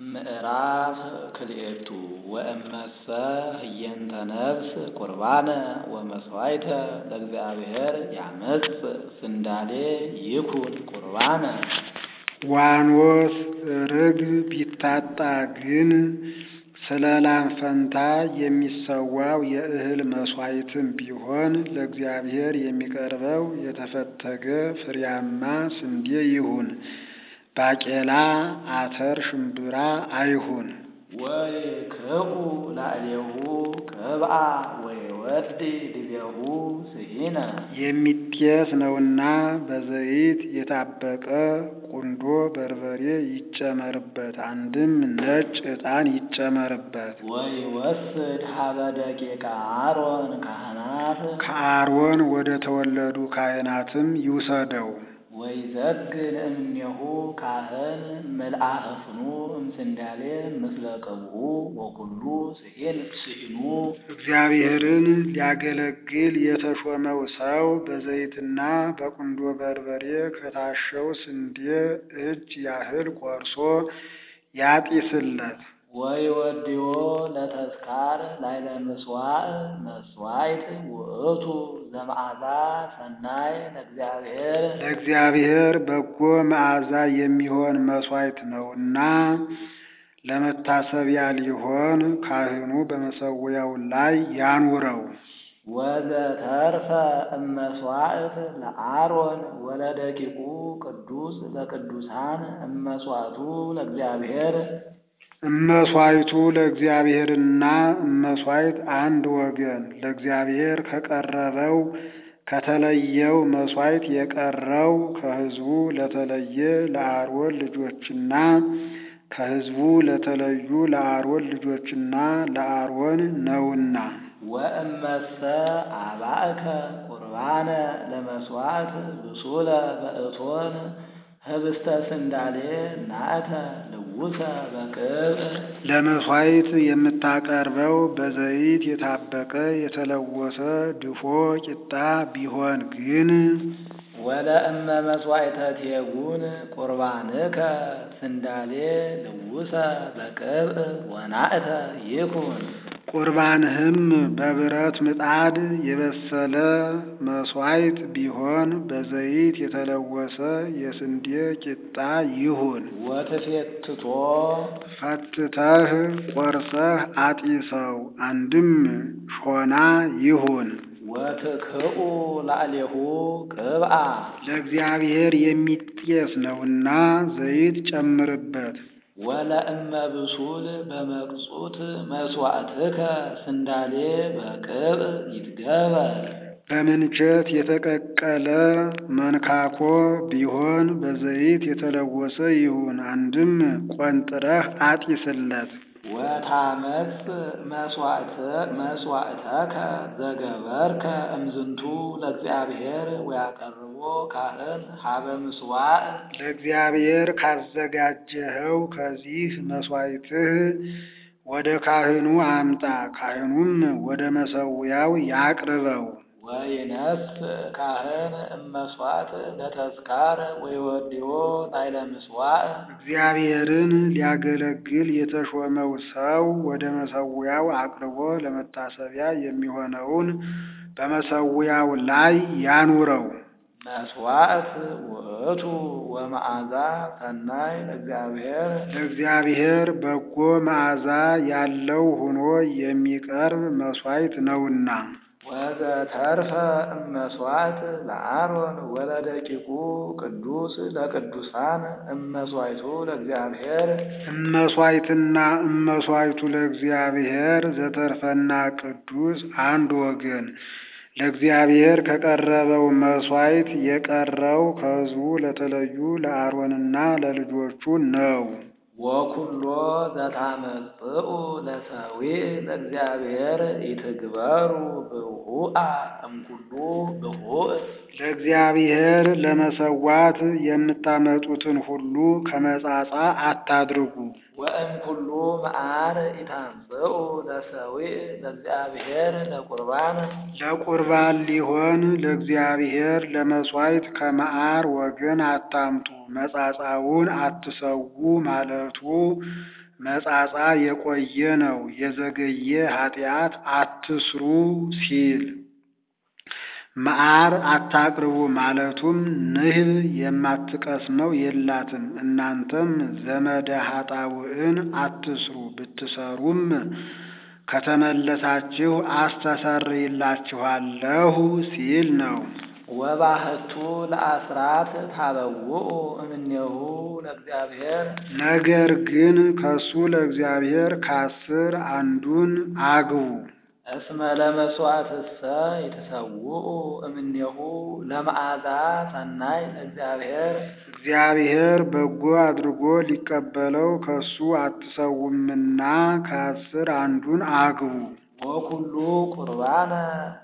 ምዕራፍ ክልኤቱ ወእመሰ ህየንተ ነፍስ ቁርባነ ወመሥዋዕተ ለእግዚአብሔር ያመጽእ ስንዳሌ ይኩን ቁርባነ። ዋኖስ ርግብ ቢታጣ ግን ስለ ላም ፈንታ የሚሰዋው የእህል መሥዋዕትም ቢሆን ለእግዚአብሔር የሚቀርበው የተፈተገ ፍሬያማ ስንዴ ይሁን። ባቄላ፣ አተር፣ ሽምብራ አይሁን። ወይክኡ ላዕሌሁ ቅብአ ወይወርድ ድቤሁ ስሂነ የሚጤስ ነውና በዘይት የታበቀ ቁንዶ በርበሬ ይጨመርበት፣ አንድም ነጭ ዕጣን ይጨመርበት። ወይወስድ ሀበ ደቂቀ አሮን ካህናት ከአሮን ወደ ተወለዱ ካህናትም ይውሰደው። ወይዘግን እምኔሁ ካህን መልአከ ፍኑ እምስንዳሌ ምስለ ቅብኡ ወኩሉ ስሂን ስሂኑ እግዚአብሔርን ሊያገለግል የተሾመው ሰው በዘይትና በቁንዶ በርበሬ ከታሸው ስንዴ እጅ ያህል ቆርሶ ያጢስለት። ወይወድዮ ለተስካር ላይለ ምስዋዕ መስዋዕት ውእቱ ዘመዓዛ ሰናይ ለእግዚአብሔር ለእግዚአብሔር በጎ መዓዛ የሚሆን መሥዋዕት ነውና ለመታሰቢያ ሊሆን ካህኑ በመሠዊያው ላይ ያኑረው። ወዘተርፈ እመሥዋዕት ለአሮን ወለደቂቁ ቅዱስ ለቅዱሳን እመሥዋዕቱ ለእግዚአብሔር እመሥዋዕቱ ለእግዚአብሔርና እመሥዋዕት አንድ ወገን ለእግዚአብሔር ከቀረበው ከተለየው መሥዋዕት የቀረው ከሕዝቡ ለተለየ ለአሮን ልጆችና ከሕዝቡ ለተለዩ ለአሮን ልጆችና ለአሮን ነውና። ወእመሰ አባእከ ቁርባነ ለመሥዋዕት ብሱለ በእቶን ህብስተ ስንዳሌ ናእተ ልውሰ በቅብዕ ለመሥዋዕት የምታቀርበው በዘይት የታበቀ የተለወሰ ድፎ ቂጣ ቢሆን ግን ወለእመ መሥዋዕተ ቴጉን ቁርባንከ ስንዳሌ ልውሰ በቅብዕ ወናእተ ይኩን። ቁርባንህም በብረት ምጣድ የበሰለ መሥዋዕት ቢሆን በዘይት የተለወሰ የስንዴ ቂጣ ይሁን። ወትፌትቶ ፈትተህ ቆርሰህ አጢሰው፣ አንድም ሾና ይሁን። ወትክኡ ላዕሌሁ ቅብአ ለእግዚአብሔር የሚጤስ ነውና ዘይት ጨምርበት። ወለእመ ብሱል በመቅጹት መሥዋዕትከ ስንዳሌ በቅብዕ ይትገበር። በምንቸት የተቀቀለ መንካኮ ቢሆን በዘይት የተለወሰ ይሁን። አንድም ቆንጥረህ አጢስለት። ወታመጽ መሥዋዕተከ ዘገበርከ እምዝንቱ ለእግዚአብሔር ወያቀርቦ ካህን ሀበ ምስዋዕ ለእግዚአብሔር ካዘጋጀኸው ከዚህ መሥዋዕትህ ወደ ካህኑ አምጣ። ካህኑም ወደ መሠዊያው ያቅርበው። ወይነስ ካህን እመሥዋዕት ለተስካር ወይወድዮ ላዕለ ምስዋዕ እግዚአብሔርን ሊያገለግል የተሾመው ሰው ወደ መሠዊያው አቅርቦ ለመታሰቢያ የሚሆነውን በመሠዊያው ላይ ያኑረው። መሥዋዕት ውእቱ ወመዓዛ ሰናይ ለእግዚአብሔር ለእግዚአብሔር በጎ መዓዛ ያለው ሆኖ የሚቀርብ መሥዋዕት ነውና። ወዘተርፈ እመሥዋዕት ለአሮን ወለደቂቁ ቅዱስ ለቅዱሳን እመሥዋዕቱ ለእግዚአብሔር እመሥዋዕትና እመሥዋዕቱ ለእግዚአብሔር ዘተርፈና ቅዱስ አንድ ወገን ለእግዚአብሔር ከቀረበው መሥዋዕት የቀረው ከሕዝቡ ለተለዩ ለአሮንና ለልጆቹ ነው። ወኩሎ ዘታመጽኡ ለሰዊዕ ለእግዚአብሔር ኢትግበሩ ብሁአ እምኩሉ ብሁእ ለእግዚአብሔር ለመሰዋት የምታመጡትን ሁሉ ከመጻጻ አታድርጉ። ወእምኩሉ መዓር ኢታምጽኡ ለሰዊዕ ለእግዚአብሔር ለቁርባን ለቁርባን ሊሆን ለእግዚአብሔር ለመሥዋዕት ከመዓር ወገን አታምጡ። መጻጻውን አትሰዉ ማለቱ መጻጻ የቆየ ነው፣ የዘገየ ኃጢአት አትስሩ ሲል መዓር አታቅርቡ ማለቱም ንህብ የማትቀስመው የላትም። እናንተም ዘመደ ኃጣውዕን አትስሩ፣ ብትሰሩም ከተመለሳችሁ አስተሰርይላችኋለሁ ሲል ነው። ወባህቱ ለአስራት ታበውኡ እምኔሁ ለእግዚአብሔር ነገር ግን ከሱ ለእግዚአብሔር ከአስር አንዱን አግቡ። እስመ ለመስዋዕትሰ የተሰውኡ እምኔሁ ለመዓዛ ሰናይ ለእግዚአብሔር እግዚአብሔር በጎ አድርጎ ሊቀበለው ከሱ አትሰውምና ከአስር አንዱን አግቡ። ወኩሉ ቁርባነ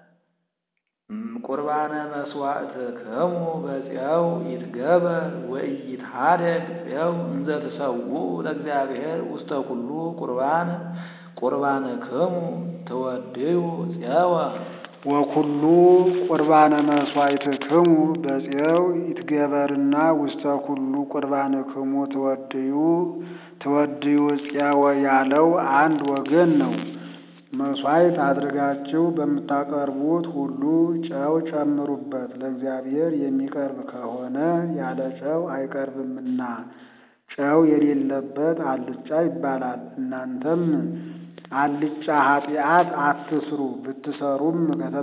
ቁርባነ መስዋዕት ክሙ በፄው ይትገበር ወኢይትሃደግ ፄው እንዘ ትሰውኡ ለእግዚአብሔር ውስተ ኩሉ ቁርባን ቁርባነ ክሙ ትወድዩ ፄወ ወኩሉ ቁርባነ መስዋዕት ክሙ በፄው ይትገበርና ውስተ ኩሉ ቁርባነ ክሙ ትወድዩ ትወድዩ ፄወ ያለው አንድ ወገን ነው። መስዋዕት አድርጋችሁ በምታቀርቡት ሁሉ ጨው ጨምሩበት። ለእግዚአብሔር የሚቀርብ ከሆነ ያለ ጨው አይቀርብምና ጨው የሌለበት አልጫ ይባላል። እናንተም አልጫ ኃጢአት አትስሩ፣ ብትሰሩም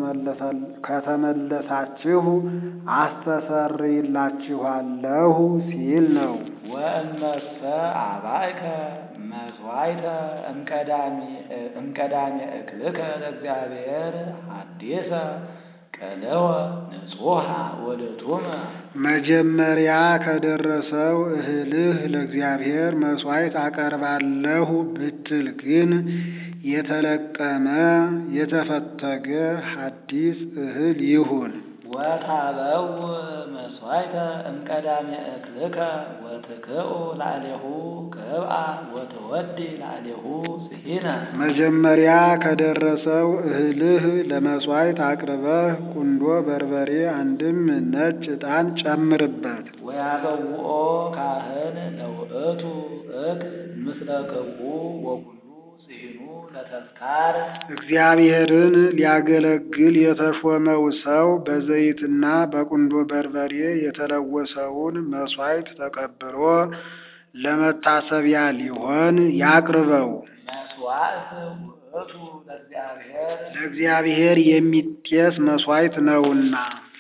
ከተመለሳችሁ አስተሰርይላችኋለሁ ሲል ነው። ወእመሰ አባይከ መስዋዕተ እምቀዳሚ እክልከ ለእግዚአብሔር ሐዲሰ ቀለወ ንጹሐ ወድቱመ መጀመሪያ ከደረሰው እህልህ ለእግዚአብሔር መስዋዕት አቀርባለሁ ብትል ግን የተለቀመ የተፈተገ ሐዲስ እህል ይሁን። ወታበው መስዋዕተ እምቀዳሚ እክልከ ወትክኡ ላዕሌሁ ቅብአ ወትወዲ ላዕሌሁ ስሂነ መጀመሪያ ከደረሰው እህልህ ለመስዋዕት አቅርበህ ቁንዶ በርበሬ አንድም ነጭ ዕጣን ጨምርበት። ወያበውኦ ካህን ለውእቱ እክል ምስለ ክብኡ ወኩሉ ስሂኑ ለተስካር እግዚአብሔርን ሊያገለግል የተሾመው ሰው በዘይትና በቁንዶ በርበሬ የተለወሰውን መስዋዕት ተቀብሎ ለመታሰቢያ ሊሆን ያቅርበው። መስዋዕት ውእቱ ለእግዚአብሔር ለእግዚአብሔር የሚጤስ መስዋዕት ነውና